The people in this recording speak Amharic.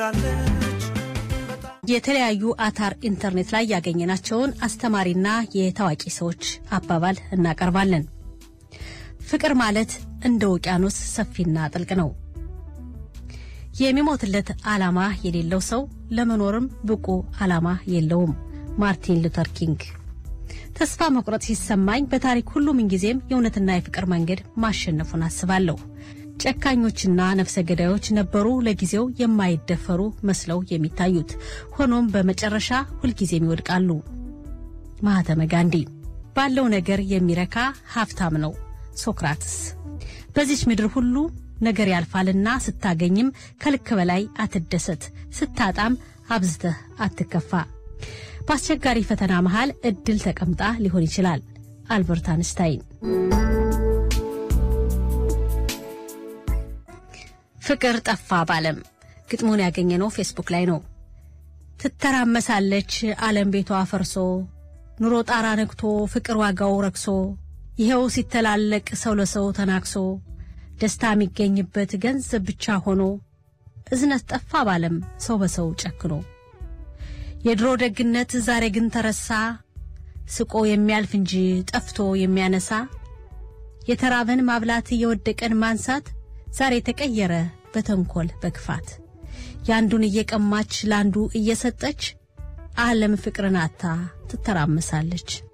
የተለያዩ አታር ኢንተርኔት ላይ ያገኘናቸውን አስተማሪና የታዋቂ ሰዎች አባባል እናቀርባለን። ፍቅር ማለት እንደ ውቅያኖስ ሰፊና ጥልቅ ነው። የሚሞትለት ዓላማ የሌለው ሰው ለመኖርም ብቁ ዓላማ የለውም። ማርቲን ሉተር ኪንግ። ተስፋ መቁረጥ ሲሰማኝ በታሪክ ሁሉ ምንጊዜም የእውነትና የፍቅር መንገድ ማሸነፉን አስባለሁ። ጨካኞችና ነፍሰ ገዳዮች ነበሩ ለጊዜው የማይደፈሩ መስለው የሚታዩት፣ ሆኖም በመጨረሻ ሁልጊዜም ይወድቃሉ። ማህተመ ጋንዲ። ባለው ነገር የሚረካ ሀብታም ነው። ሶክራትስ። በዚች ምድር ሁሉ ነገር ያልፋልና ስታገኝም ከልክ በላይ አትደሰት፣ ስታጣም አብዝተህ አትከፋ። በአስቸጋሪ ፈተና መሃል እድል ተቀምጣ ሊሆን ይችላል። አልበርት አንስታይን። ፍቅር ጠፋ ባለም ግጥሙን ያገኘነው ፌስቡክ ላይ ነው። ትተራመሳለች ዓለም ቤቷ ፈርሶ ኑሮ ጣራ ነግቶ ፍቅር ዋጋው ረክሶ ይኸው ሲተላለቅ ሰው ለሰው ተናክሶ ደስታ የሚገኝበት ገንዘብ ብቻ ሆኖ እዝነት ጠፋ ባለም ሰው በሰው ጨክኖ የድሮ ደግነት ዛሬ ግን ተረሳ ስቆ የሚያልፍ እንጂ ጠፍቶ የሚያነሳ የተራበን ማብላት የወደቀን ማንሳት ዛሬ ተቀየረ በተንኮል በክፋት የአንዱን እየቀማች ለአንዱ እየሰጠች ዓለም ፍቅርን አታ ትተራመሳለች።